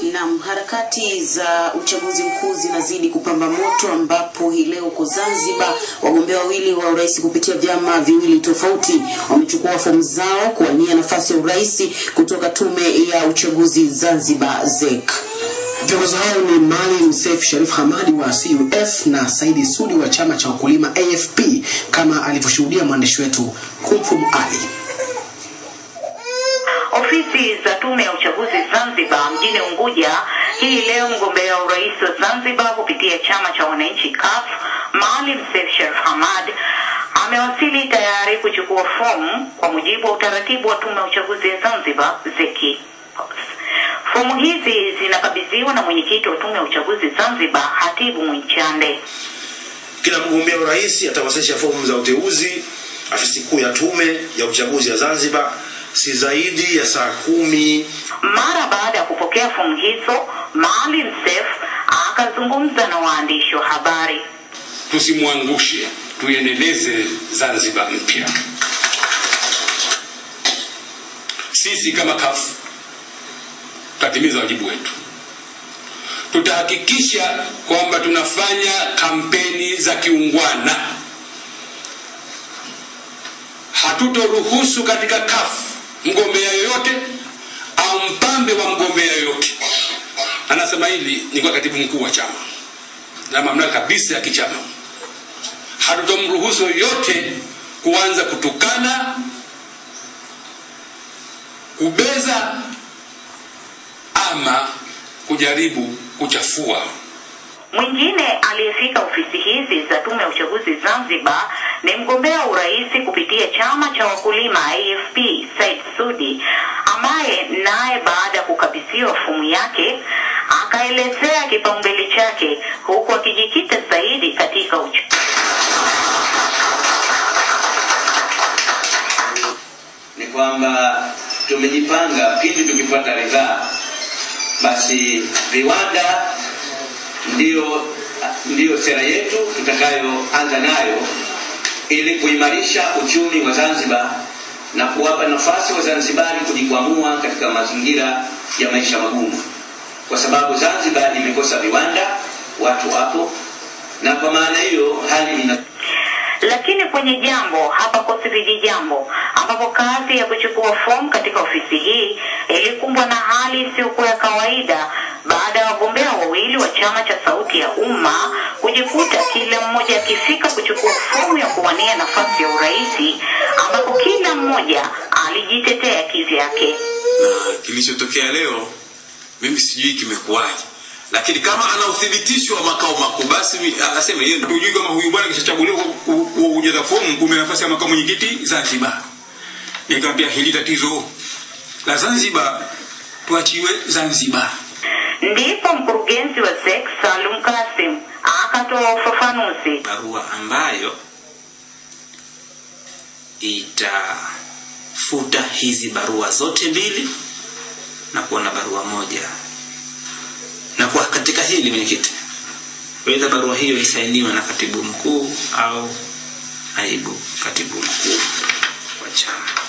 Naam, harakati za uchaguzi mkuu zinazidi kupamba moto ambapo hii leo huko Zanzibar wagombea wawili wa urais kupitia vyama viwili tofauti wamechukua fomu zao kuwania nafasi ya urais kutoka tume ya uchaguzi Zanzibar ZEC. Viongozi hao ni Maalim Seif Sharif Hamadi wa CUF na Saidi Sudi wa chama cha wakulima AFP kama alivyoshuhudia mwandishi wetu Kumfum Ali. Ofisi za tume ya uchaguzi Zanzibar mjini Unguja hii leo, mgombea wa urais wa Zanzibar kupitia chama cha wananchi CUF Maalim Seif Sharif Hamad amewasili tayari kuchukua fomu kwa mujibu wa utaratibu wa tume ya uchaguzi ya Zanzibar ZEC. Fomu hizi zinakabidhiwa na mwenyekiti wa tume ya uchaguzi Zanzibar Hatibu Mwinchande. Kila mgombea urais atawasilisha fomu za uteuzi afisi kuu ya tume ya uchaguzi ya Zanzibar si zaidi ya saa kumi. Mara baada ya kupokea fomu hizo, Maalim Seif akazungumza na waandishi wa habari. Tusimwangushe, tuiendeleze Zanzibar mpya. Sisi kama CUF tutatimiza wajibu wetu, tutahakikisha kwamba tunafanya kampeni za kiungwana. Hatutoruhusu katika CUF mgombea yoyote au mpambe wa mgombea yoyote. Anasema hili ni kwa katibu mkuu wa chama na mamlaka kabisa ya kichama. Hatutomruhusu yoyote kuanza kutukana, kubeza ama kujaribu kuchafua. Mwingine aliyefika ofisi hizi za tume ya uchaguzi Zanzibar ni mgombea wa urais kupitia chama cha wakulima AFP Said Sudi, ambaye naye baada ya kukabidhiwa fomu yake akaelezea kipaumbele chake huku akijikita zaidi katika uch ni kwamba tumejipanga pindi tukipata ridhaa, basi viwanda ndiyo, ndiyo sera yetu tutakayoanza nayo ili kuimarisha uchumi wa Zanzibar na kuwapa nafasi Wazanzibari kujikwamua katika mazingira ya maisha magumu, kwa sababu Zanzibar imekosa viwanda, watu wapo, na kwa maana hiyo hali ina lakini kwenye jambo hapakosi vijijambo, ambapo kazi ya kuchukua fomu katika ofisi hii ilikumbwa na hali isiyokuwa ya kawaida baada ya wagombea wawili wa chama cha Sauti ya Umma kujikuta kila mmoja akifika kuchukua fomu ya kuwania nafasi ya urais, ambapo kila mmoja alijitetea kivyake. na kilichotokea leo mimi sijui kimekuwaje lakini kama ana uthibitisho wa makao makuu basi mi- aseme yeye ndio Hujui kama huyu bwana kishachaguliwa ku- ku- ku- kujaza fomu kumbe nafasi ya makamu mwenyekiti Zanzibar. Nikamwambia hili tatizo la Zanzibar tuachiwe Zanzibar. Ndipo mkurugenzi wa ZEC Salum Kasim akatoa ufafanuzi. barua ambayo itafuta hizi barua zote mbili na kuwa na barua moja na kwa katika hili mwenyekiti wedha barua hiyo isainiwe na katibu mkuu au naibu katibu mkuu wa chama